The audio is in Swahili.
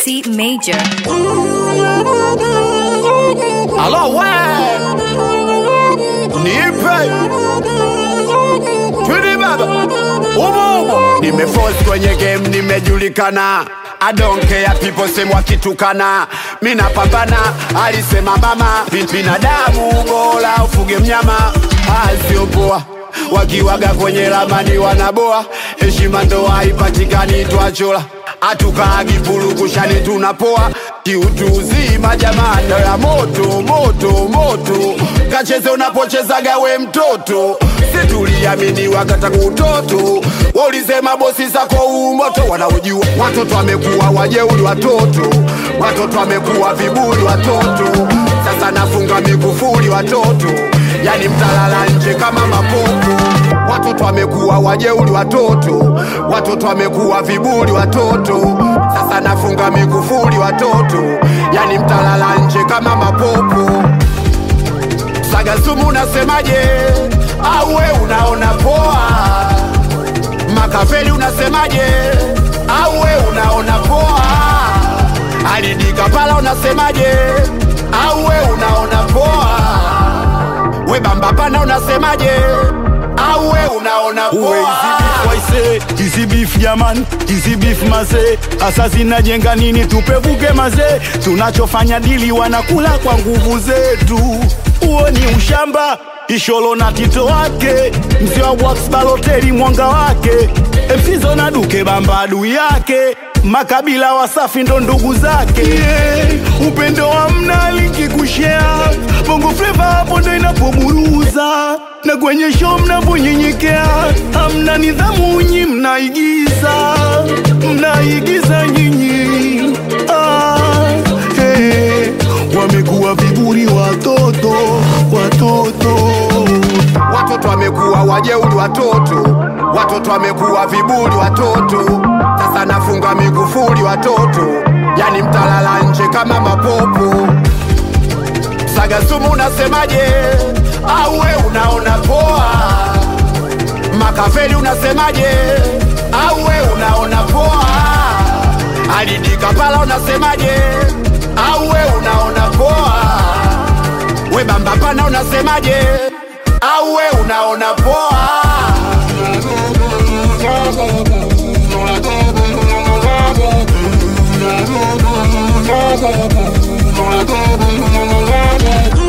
T Major. Alo we nipe twidi baba umo umo nimeforce kwenye game nimejulikana I don't care people say wakitukana mi napambana alisema mama Bin- binadamu bora ufuge mnyama asiopoa wakiwaga kwenye ramani wanaboa heshima ndo haipatikani twachola hatukaagi pulukushani tunapoa kiutu uzima jamani ya moto moto moto kacheze unapochezaga we mtoto situliamini wakata kutoto waulisema bosi zako umoto wanaojua watoto wamekuwa wajeuri watoto watoto wamekuwa viburi watoto sasa nafunga mikufuli watoto yani mtalala nje kama mapopo watoto wamekuwa wajeuri watoto watoto wamekuwa viburi watoto sasa nafunga mikufuli watoto yani mtalala nje kama mapopo sagasumu unasemaje au we unaona poa makafeli unasemaje au we unaona poa alidika pala unasemaje au we unaona poa we bambapana unasemaje au we unaona poa waise hizi beef jaman hizi beef maze hasa zinajenga nini tupevuke maze tunachofanya dili wanakula kwa nguvu zetu huo ni ushamba isholo na tito wake mzee wa wax baloteli mwanga wake msizo na duke bamba adui yake makabila wasafi ndo ndugu zake yeah. upendo wa mna linki kushea bongo fleva hapo ndo inapoburuza na kwenye show mnaponyenyekea hamna nidhamu nyi mnaigiza mnaigiza nyinyi ah, hey. wamekuwa viburi watoto watoto watoto wamekuwa wajeuri watoto watoto wamekuwa viburi watoto sasa nafunga mikufuli watoto yani mtalala nje kama mapopo sagasumu unasemaje au we unaona poa makafeli unasemaje au we unaona poa alidika pala unasemaje au we unaona poa we bambapana unasemaje au we unaona poa Thank you.